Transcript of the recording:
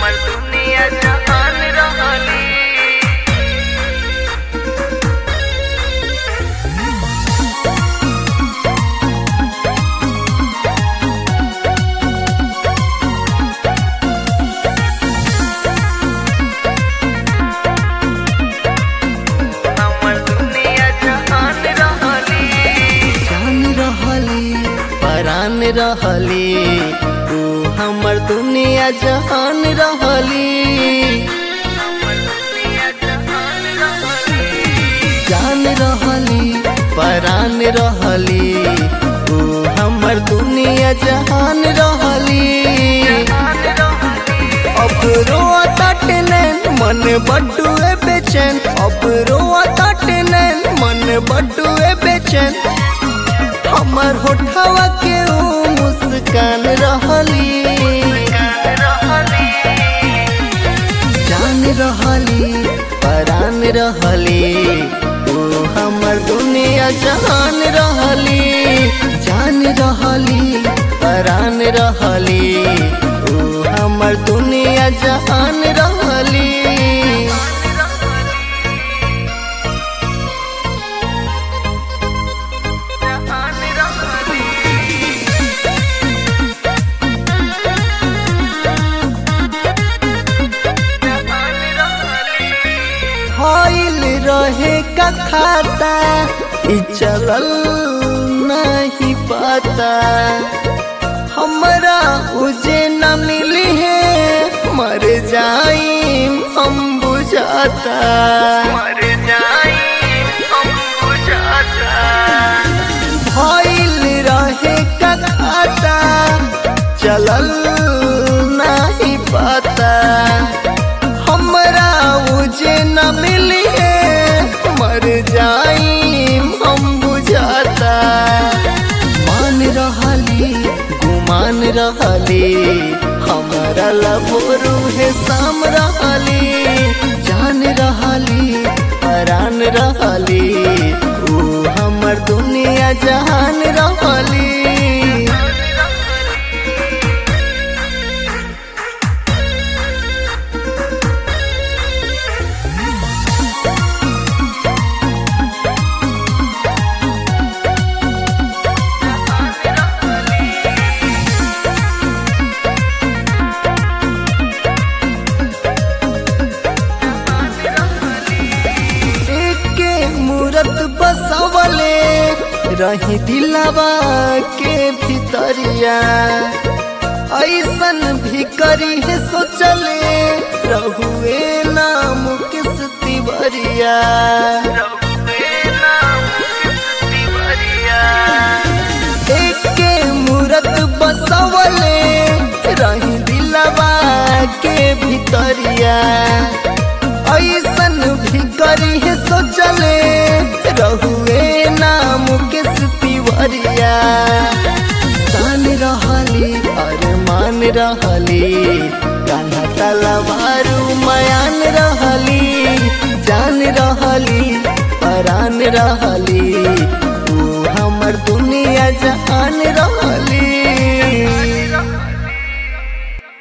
हमर दुनिया जहान रहली हमर दुनिया जहान रहली जान रहली परान रहली तू हमर दुनिया जहान रहली हमर दुनिया जहान रहली जान रहली परान रहली तू हमर दुनिया जहान रहली जहान रहली अब रोआ तटनैन मन बड्डुए बेचैन अब रोआ तटनैन मन बड्डुए बेचैन हमर होठवा के ऊ मुस्कान रहली गान रहली जान रहली परान रहली तू हमर दुनिया जहान रहली जान रहली परान रहली तू हमर दुनिया जहान रहली जहान रहली जहान रहली होइल रहे का खाता ई चलल नहीं पता हमरा उजे न मिली है मर जाई हम बुझाता मर जाई हम बुझाता होइल रहे का खाता चलल नहीं पता हमरा उजे न मिली है मर जाई हम बुझाता मान रहली गुमान रहली हमारा लबोरू है शाम रहली जान रहली परान रहली ऊ हमर दुनिया जहान रहली एके मूरत बसवले रही दिलवा के भितरिया ऐसन भी करी है सोचले रहुए नाम किस तिवरिया रघुवे नाम किस तिवरिया एके मूरत बसवले रही दिलवा के भितरिया ऐसन भी करी है सोचले रहुए नाम किस तिवरिया सान रहली अरमान रहली कान्हा तलवारू मयान रहली जान रहली परान रहली